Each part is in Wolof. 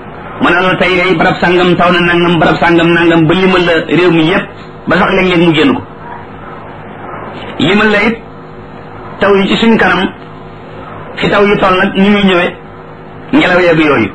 mu ne la tey ay barab sàngam taw na nangam barab sàngam nangam ba limal la réew mi yépp ba sax léeg-léeg mu génn ko limal la it taw yi ci suñ kanam fi taw yi toll nag ni muy ñëwee ngelaw yeeg yooyu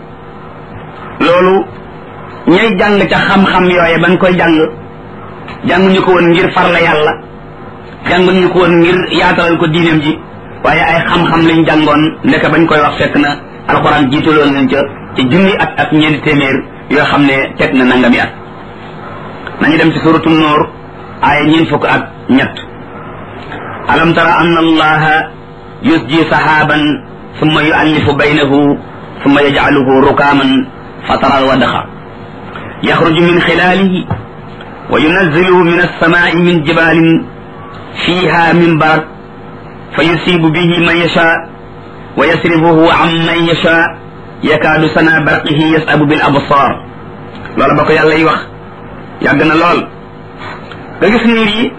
loolu ñay jàng ca xam-xam yooye bañ koy jàng jànguñu ko woon ngir farla yàlla jànguñu ko woon ngir yaatalal ko diineem ji waaye ay xam-xam lañ jàngoon ndeke bañ koy wax fekk na alxuraan jiitaloon nañ ca ci junni at ak ñeenti téeméer yoo xam ne teg na nangami at nañu dem ci suratu noor aaya ñeent fukk ak ñett alam tara anna allaha yusji sahaban summa yuallifu baynahu summa yajcaluhu rukaaman fatara alwadaxa yaxruju min xilaalihi wa yunazziluhu min alsamaai min jibalin fiha min barad fa yusibu bihi man yasha wa yasrifuhu an man yasha yakaadu sana barqihi yasabu bil absar loola ba ko yàlla yi wax yàgg na lool nga gis niir yi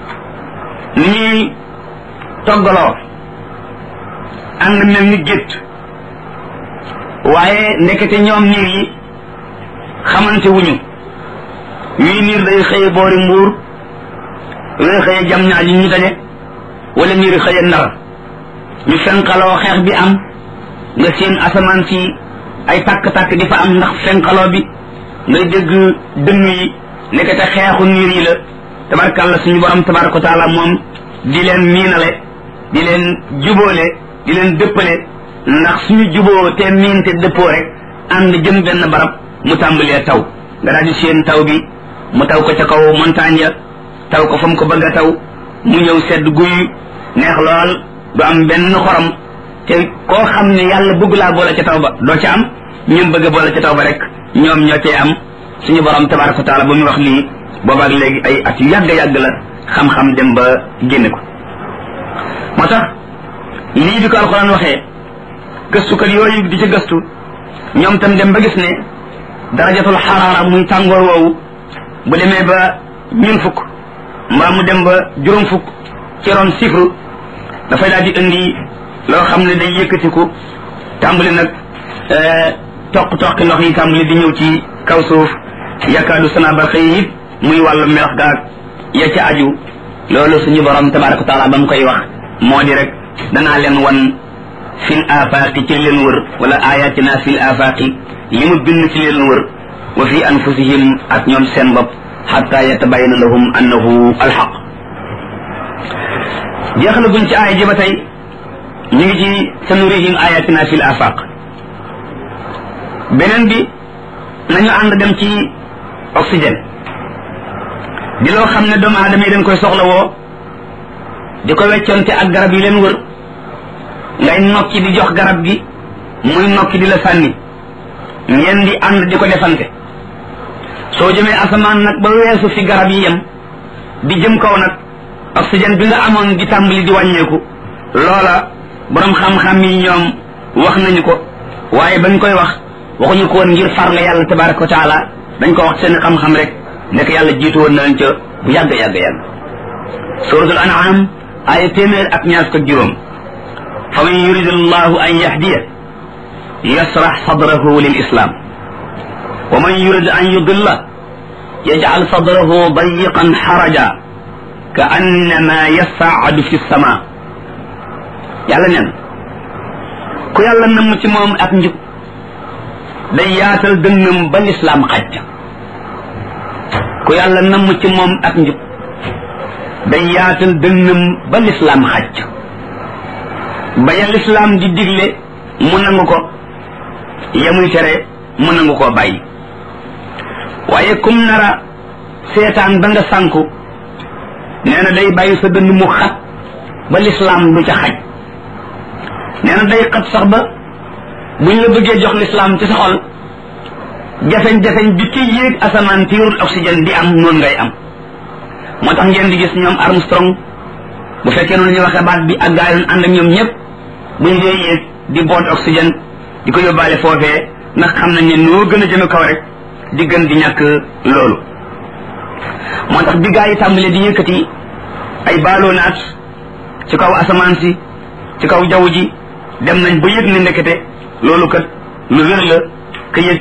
ni ñuy toggaloo ànd mel ni gétt waaye ndekete ñoom niir yi xamante wuñu wii niir day xëye boori mbuur wee xëye jam ñaaj ñu daje wala niir xëye ndar ñu fenqaloo xeex bi am nga seen asamaan si ay tàkk-tàkk di fa am ndax fenqaloo bi ngay dégg dënn yi nekkate xeexu niir yi la tabarkàlla suñu borom tabaraka wa taala moom di leen miinale di leen jubóole di leen dëppale ndax suñu juboo te miin te dëppoo rek ànd jëm benn barab mu tàmbalee taw nga daal di seen taw bi mu taw ko ca kaw montagne ya taw ko fa mu ko bëgg a taw mu ñëw sedd guy neex lool du am benn xorom te koo xam ne yàlla bëgg laa boole ca taw ba doo ca am ñun bëgg a boole ca taw ba rek ñoom ñoo cee am suñu borom tabaraka wa taala ba muy wax lii boobaak léegi ay at yu yàgg yàgg la xam-xam dem ba génne ko moo tax lii bi ko alxuraan waxee gëstukat yooyu di ci gëstu ñoom tam dem ba gis ne darajatul xaraara muy tàngoor woowu bu demee ba ñun fukk mbaa mu dem ba juróom fukk ci ron chiffre dafay daal di indi loo xam ne day yëkkatiku tàmbali nag toq toqi ndox yi tàmbali di ñëw ci kaw suuf yakaadu sana barxe yi it muy wàllu melax gaag ya ca aju loolu suñu borom tabaraka wa taala ba mu koy wax moo di rek danaa leen wan fil afaaqi ci leen wër wala ayatina fil afaaqi li mu bind ci leen wër wa fi anfusihim ak ñoom seen bopp xatta yatabayana lahum annahu alxaq jeexal guñ ci aaya ji ba tey ñu ngi ci sanurihim ayatina fil afaq beneen bi nañu ànd dem ci oxygène di loo xam ne doomu aadama yi dañ koy soxla woo di ko weccoonte ak garab yi leen wër ngay nokki di jox garab gi muy nokki di la sànni ngeen di ànd di ko defante soo jëmee asamaan nag ba weesu fi garab yi yem di jëm kaw nag oxygène bi nga amoon di tàmbali di wàññeeku loola borom xam-xam yi ñoom wax nañu ko waaye bañ koy wax waxuñu ko woon ngir farle yàlla tabaraka wa taala dañ ko wax seen xam-xam rek nekk yàlla jiitu woon na leen ca bu yàgg yàgg yàgg suratul an'am ay téeméer ak ñaar ko juróom fa man yurid allahu an yahdiya yasrax sadrahu lil islam wa man yurid an yudilla yajcal sadrahu dayiqan xaraja ka annama yasaadu fi sama yàlla nen ku yàlla namm ci moom ak njub day yaatal dënnam ba lislaam xaj ku yàlla namm ci moom ak njub day yaatal dënnam ba lislaam xaj ba ya lislaam di digle mu nangu ko yamuy tere mu nangu koo bàyyi waaye kum nara seetaan ba nga sànku nee na day bàyyi sa dënn mu xat ba lislaam du ca xaj nee na day xat sax ba buñ la bëggee jox lislaam ci sa xol jafeñ-jafeñ bi ci yéeg asamaan tiirul oxygène di am noonu ngay am moo tax ngeen di gis ñoom Armstrong bu fekkee noonu ñu waxee baat bi ak gaa yoon ànd ak ñoom ñëpp buñ dee yéeg di boot oxygène di ko yóbbaale foofee ndax xam nañ ne noo gën a jëme kaw rek di gën di ñàkk loolu moo tax bi gaa yi tàmbalee di yëkkati ay baaloo naat ci kaw asamaan si ci kaw jaww ji dem nañ ba yëg ne ndekete loolu kat lu wér la ka yëg